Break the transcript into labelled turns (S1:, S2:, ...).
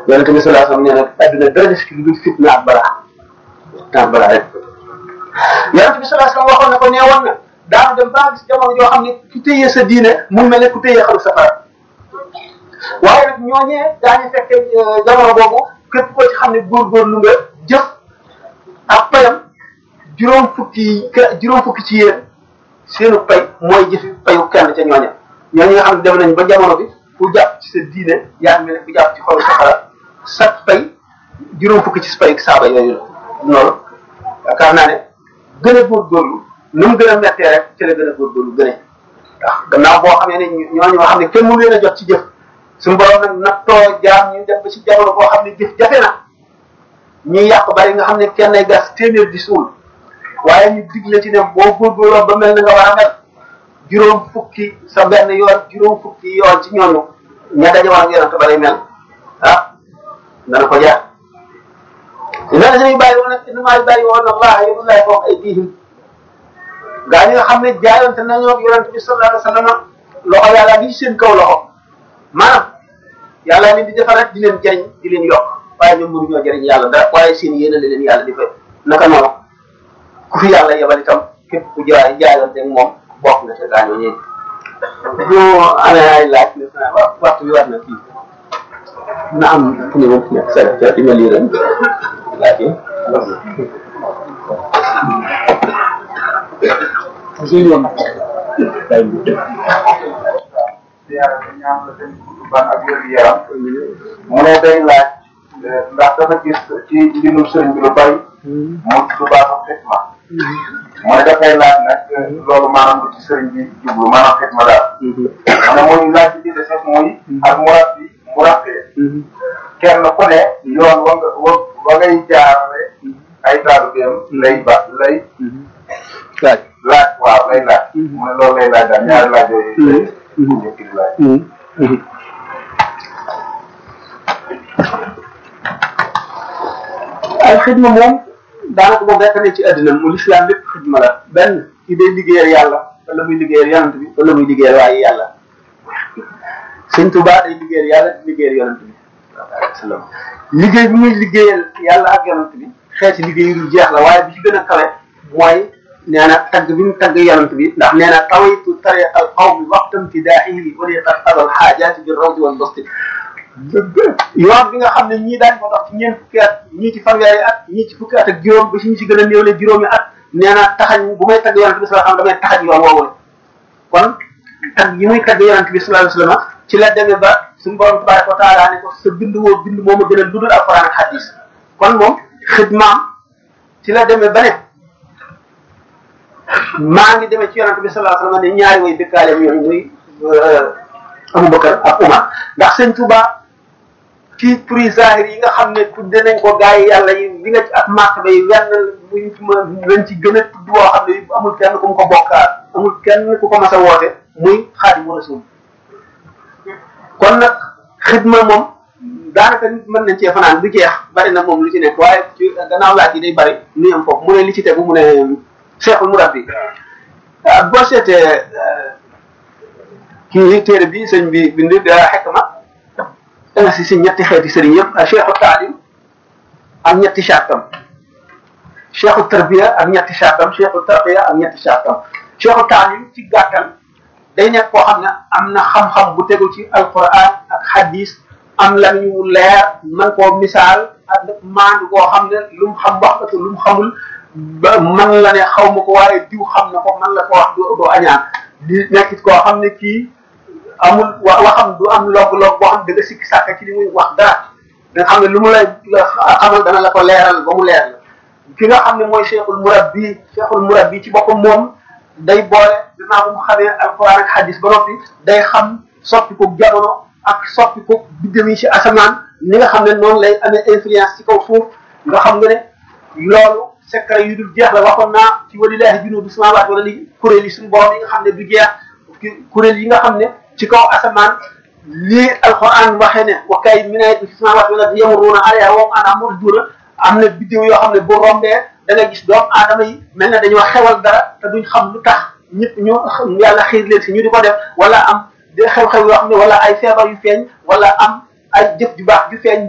S1: yonente bi sallallahu alayhi wasallam nee na adduna dara des ci lu dul fitna ak balaa fitna ak balaa rek yonente bi sallallahu alayhi wasallam waxoon na ko nee woon na daanu dem ba gis jamono joo xam ne ku téye sa diine mu mel ne ku téye xalu safara waaye nag ñooñee daañu fekke jamono boobu képp koo ci xam ne góorgóorlu nga jëf ak payam juróom fukki juróom fukki ci yéen seenu pay mooy jëfi payu kenn ca ñooña ñooñu nga xam ne dem nañ ba jamono bi ku jàpp ci sa diine yaa mel ne ku jàpp ci xolu safara sa pay juróom fukki ci pay saaba yooyu noonu yaakaar naa ne gën a góorgóorlu nu mu gën a mettee rek ci la gën a góorgóorlu gën a ndax gannaaw boo xamee ne ñooñu nga xam ne kenn mënu leen a jot ci jëf suñu borom nag nattoo jaam ñu dem ba ci jamono boo xam ne jëf jafe na ñuy yàq bari nga xam ne kenn ay gas téeméer di suul waaye ñu digle ci ne boo góorgóorloo ba mel na nga war a mel juróom fukki sa benn yoon juróom fukki yoon ci ñooñu ña daje woon ak yonente ba lay mel ah dana ko jaar dina la ñuy bàyyi woon nag innamaa bàyyi woon allah yadullahi fawqa aydihim gaa ñi nga xam ne jaayonte nañoo ak yonente bi sallallahu alayhi wa sallam loxo yàlla ngi seen kaw loxo maanaam yàlla leen di defar rek di leen jëriñ di leen yokk waaye ñoom mënuñoo jëriñ yàlla dara waaye seen yéene la leen yàlla di fay naka noonu ku fi yàlla yebal itam képp ku jaay jaayonte ak moom bokk na ca gaañoo ñeent ñu amee ay laaj ne wa waxtu bi war na fii na am fu ñu mën nekk sa ca di nga lii ren laaj yi
S2: mu ne day laaj ndax dafa gis ci mbindum sëriñ bi lu bari mu tudd baatu xitma mu ne dafay laaj nag loolu maanaam lu ci sëriñ bi jublu maanaam xitma daal mu ne muy laaj bi de sax muy ak murabbi murabbee kenn ku ne yoon wa nga wa ngay jaarale ay taalubeem lay ba lay
S1: laaj
S2: laaj waaw lay laaj mu ne loolu lay laaj daal ñaari laaj yooyu njëkk di laaj
S1: ay xidma moom daanaka moom rekk ne ci àddina mu lislaam lépp xidma la benn ki day liggéeyal yàlla wala muy liggéeyal yonent bi wala muy liggéeyal waaye yàlla sëñ Tuubaa day liggéeyal yàlla di liggéeyal yonent bi sallam liggéey bi muy liggéeyal yàlla ak yonent bi xeeti liggéey yu dul jeex la waaye bi ci gën a kawe mooy nee na tagg bi mu tagg yonent bi ndax nee na tawaytu tariqa al qawmi waqtam tidaahihi wa li qad qada al xaajaati bi rawdi wal basti yoon bi nga xam ne ñii daañu ko dox ci ñeent fukki at ñii ci fanweeri at ñii ci fukki at ak juróom ba si ñu si gën a néewle juróomi at nee na taxañ bu may tagg yonent bi sallallahu alayhi wasallam damay taxañ yoon woowul kon tagg yi muy tagg yonent bi sallallahu alayhi wasallam ci la demee ba suñu borom tabaraka wa taala ne ko sa bind woo bind moo ma gën a lu dul alquran ak hadis kon moom xidmaam ci la demee ba ne maa ngi demee ci yonent bi sallallahu alayhi wasallam ne ñaari way dëkkaaleem yooyu muy Abubakar ak Umar ndax sëñ Tuubaa ci prix zahir yi nga xam ne tudde nañ ko gaa yi yàlla yi li nga ci ak màkk bay wenn muñ ci ma lañ ci gën a tudd boo xam ne amul kenn ku mu ko bokkaat amul kenn ku ko mas a woote muy Xaadimu Rasuul kon nag xidma moom daanaka nit mën nañ cee fanaan du jeex bari na moom lu ci nekk waaye ci gannaaw laaj yi day bari nu am foofu mu ne li ci tegu mu ne Cheikhul Murabbi boo seetee kii téere bi sëñ bi bind xekma danga si si ñetti xeeti sëriñ yëpp cheikhu taalim ak ñetti chartam cheikhu tarbiya ak ñetti chartam cheikhu tarbiya ak ñetti chartam cheikhu taalim ci gàttal day nekk koo xam ne am na xam-xam bu tegu ci alquran ak hadis am la ñu leer man koo misaal ak maandu koo xam ne lu mu xam wax ko lu mu xamul ba man la ne xaw ma ko waaye diw xam na ko man la ko wax du doo añaan di nekkit koo xam ne kii amul wa waxam du am log-log boo xam ne da nga sikki sàkka ci li muy wax dara da nga xam ne lu mu lay xamal dana la ko leeral ba mu leer la ki nga xam ne mooy cheikhul murabbi cheikhul murabbi ci boppam moom day boole dinaa ko mu xamee alquran ak hadis ba noppi day xam soppi ko jamono ak soppi ko biddéew yi ci asamaan ni nga xam ne noonu lay amee influence ci kaw suuf nga xam nga ne loolu secret yu dul jeex la waxoon naa ci walillahi junuudu samaawaati wala li kuréel yi suñu borom yi nga xam ne du jeex kuréel yi nga xam ne ci kaw asamaan lii alquran waxee ne wa kay min ayatin fi samaawaati wal ardi yamurruuna alayhaa wa hum anhaa mu'riduun am na biddew yoo xam ne bu rombee da nga gis doomu aadama yi mel na dañoo xewal dara te duñ xam lu tax ñëpp ñu yàlla xiir leen si ñu di ko def wala am xew-xew yoo xam ne wala ay feebar yu feeñ wala am ay jëf ju baax ju feeñ